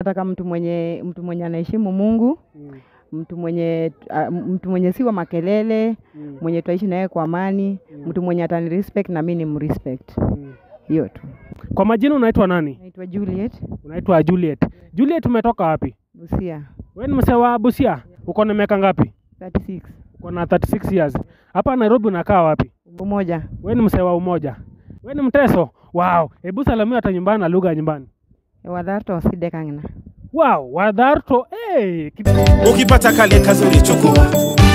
nataka mtu mwenye mtu mwenye anaheshimu Mungu, Mm. mtu mwenye uh, mtu mwenye si wa makelele, Mm. mwenye tutaishi naye kwa amani, Mm. mtu mwenye atani respect na mimi nimrespect. Mm. Hiyo tu. Kwa majina unaitwa nani? Naitwa Juliet Unaitwa Juliet. Juliet, umetoka wapi? Busia Wewe ni msee wa Busia. Uko na miaka ngapi? 36 Uko na 36 years. Hapa Nairobi unakaa wapi? umoja. Wewe ni msee wa Umoja. Wewe ni Mteso. Wow. Hebu salamia hata nyumbani na lugha ya nyumbani. Wadharto sidekang'na. Wow, Wadharto. Hey, ukipata kale kazuri chukua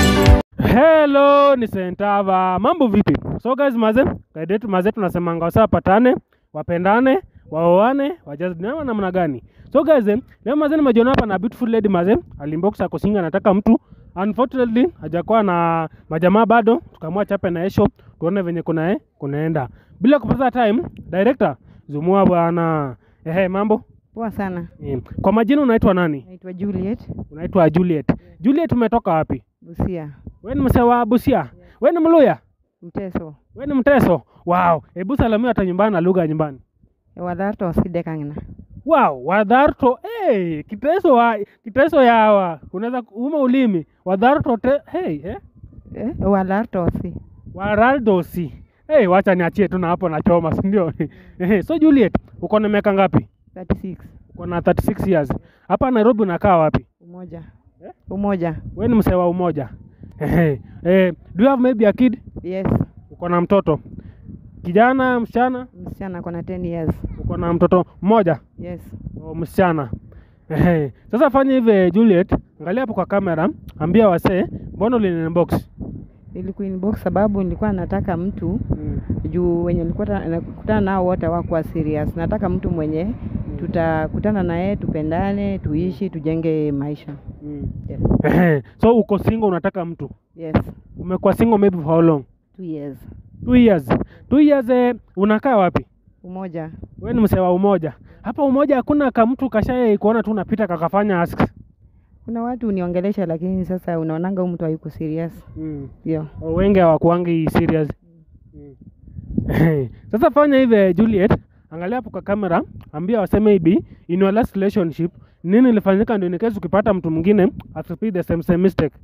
Hello, ni Sentava. Mambo vipi? So guys, maze, kaida yetu maze tunasemanga wasa patane, wapendane, waoane, wajazinewa namna gani? So guys, eh, leo maze nimejiona hapa na beautiful lady maze, alimbox ako singa anataka mtu. Unfortunately, hajakuwa na majamaa bado, tukamua chape na esho, tuone venye kuna eh, kunaenda. Bila kupoteza time, director, zumua bwana. Ehe, mambo? Poa sana. Eh, Kwa majina unaitwa nani? Naitwa Juliet Unaitwa Juliet. Juliet umetoka wapi? Busia. Wewe ni msee wa Busia? Wewe ni Mluya? Mteso. Wewe ni Mteso? Wow, hebu salamia hata nyumbani na lugha ya nyumbani. Wadharto sidekang'na. Wow, Wadharto, hey, Kiteso wa Kiteso yawa. Unaweza uma ulimi. Wadharto te, hey, eh? Eh? Wadharto si. Waraldosi. Hey, wacha niachie tu na hapo na choma, si ndio? Ehe, so Juliet, uko na miaka ngapi? 36 Uko na 36 years. Hapa Nairobi unakaa wapi? umoja. Eh? Umoja. Wewe ni msee wa Umoja. Ehe. Eh, do you have maybe a kid? Yes. Uko na mtoto? Kijana, msichana? Msichana ako na 10 years. Uko na mtoto mmoja? Yes. O, msichana. Ehe. Sasa fanya hivi Juliet, angalia hapo kwa kamera, ambia wasee, mbona ulinbox? Nilikuwa inbox sababu nilikuwa nataka mtu Mm. juu wenye nilikuwa ta- nakutana nao wote hawakuwa serious. Nataka mtu mwenye tutakutana naye tupendane, tuishi, tujenge maisha. Mm. Yes. Ehe. So uko single unataka mtu. Yes. Umekuwa single maybe for how long? Two years. Two years. Two years eh, unakaa wapi? Umoja. Wewe ni msee wa Umoja. Hapa Umoja hakuna kamtu kashaye kuona tu unapita kakafanya ask. Kuna watu uniongelesha, lakini sasa unaonanga huyu mtu hayuko serious. Mm. Ndio. O, wengi hawakuangi serious. Mm. Sasa fanya hivi Juliet, angalia hapo kwa kamera, ambia waseme maybe in your last relationship nini ilifanyika ndio in case ukipata mtu mwingine asirepeat the same same mistake.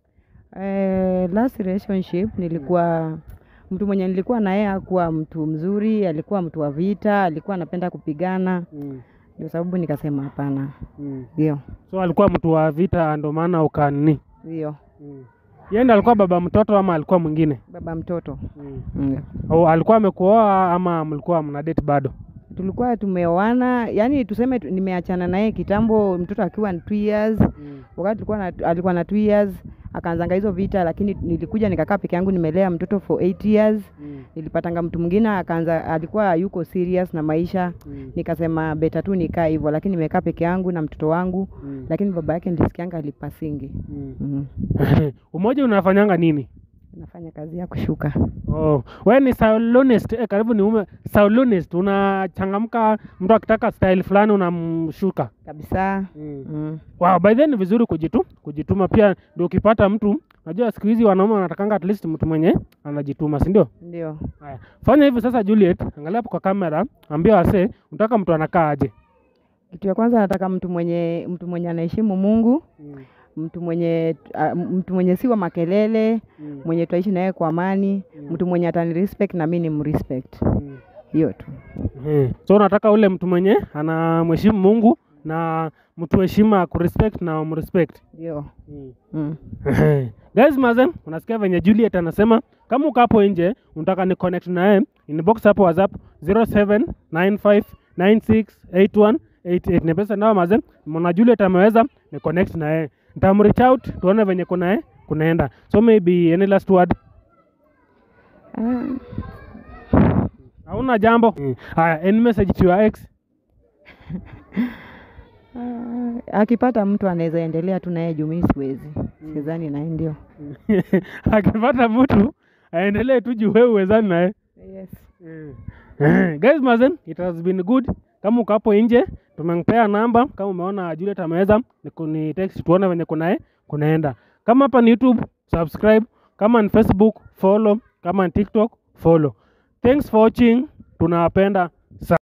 Eh, last relationship nilikuwa mtu mwenye nilikuwa na yeye hakuwa mtu mzuri, alikuwa mtu wa vita, alikuwa anapenda kupigana, Mm. ndio sababu nikasema hapana. Mm. Ndio. So alikuwa mtu wa vita ndio maana ukanini. Ndio. Mm. Yeye ndiye alikuwa baba mtoto ama alikuwa mwingine? Baba mtoto. Mm. Ndio. Au alikuwa amekuoa ama mlikuwa mna date bado? tulikuwa tumeoana, yani tuseme tu, nimeachana naye kitambo, mtoto akiwa na two years. Mm. Wakati tulikuwa na, alikuwa na two years akaanzanga hizo vita, lakini nilikuja nikakaa peke yangu, nimelea mtoto for eight years. Mm. Nilipatanga mtu mwingine akaanza, alikuwa yuko serious na maisha, Mm. nikasema beta tu nikaa hivyo, lakini nimekaa peke yangu na mtoto wangu, Mm. lakini baba yake nilisikianga alipasingi. Mm. mm Umoja unafanyanga nini? Nafanya kazi ya kushuka. Oh, wewe ni salonist eh, karibu ni ume salonist, unachangamka, mtu akitaka style fulani unamshuka. kabisa. Mm. Mm. Wow, by then ni vizuri kujitu, kujituma pia ndio ukipata mtu, unajua siku hizi wanaume wanatakanga at least mtu mwenye anajituma, si ndio? Ndio. Haya. Fanya hivi sasa Juliet, angalia hapo kwa kamera, ambia wasee, unataka mtu anakaa aje? Kitu ya kwanza nataka mtu mwenye mtu mwenye anaheshimu Mungu, Mm. mtu mwenye uh, mtu mwenye si wa makelele, Mm. mwenye tutaishi naye kwa amani, Mm. mtu mwenye atani respect na mimi nimrespect. Mm. Hiyo tu. Eh, So unataka ule mtu mwenye anamheshimu Mungu na mtu heshima kurespect na umrespect. Ndio. Mm. Mm. Guys mazen, unasikia venye Juliet anasema kama uko hapo nje unataka ni connect na yeye, inbox hapo WhatsApp 0795968188. Ni pesa ndio mazen, mwana Juliet ameweza ni connect na yeye. Nitamreach out tuone venye kuna yeye kunaenda. So maybe any last word? Ah, Hauna jambo? Mm. Haya, any message to your ex? ah, akipata mtu anaweza endelea tu naye juu mimi siwezi. Sidhani naye ndio. akipata mtu aendelee tu juu wewe uwezani naye. Yes. Eh, guys mazen it has been good kama uko hapo nje tumempea namba kama umeona Juliet ameweza ni kuni text tuone venye kunae kunaenda kama hapa ni youtube subscribe kama ni facebook follow kama ni tiktok follow thanks for watching tunawapenda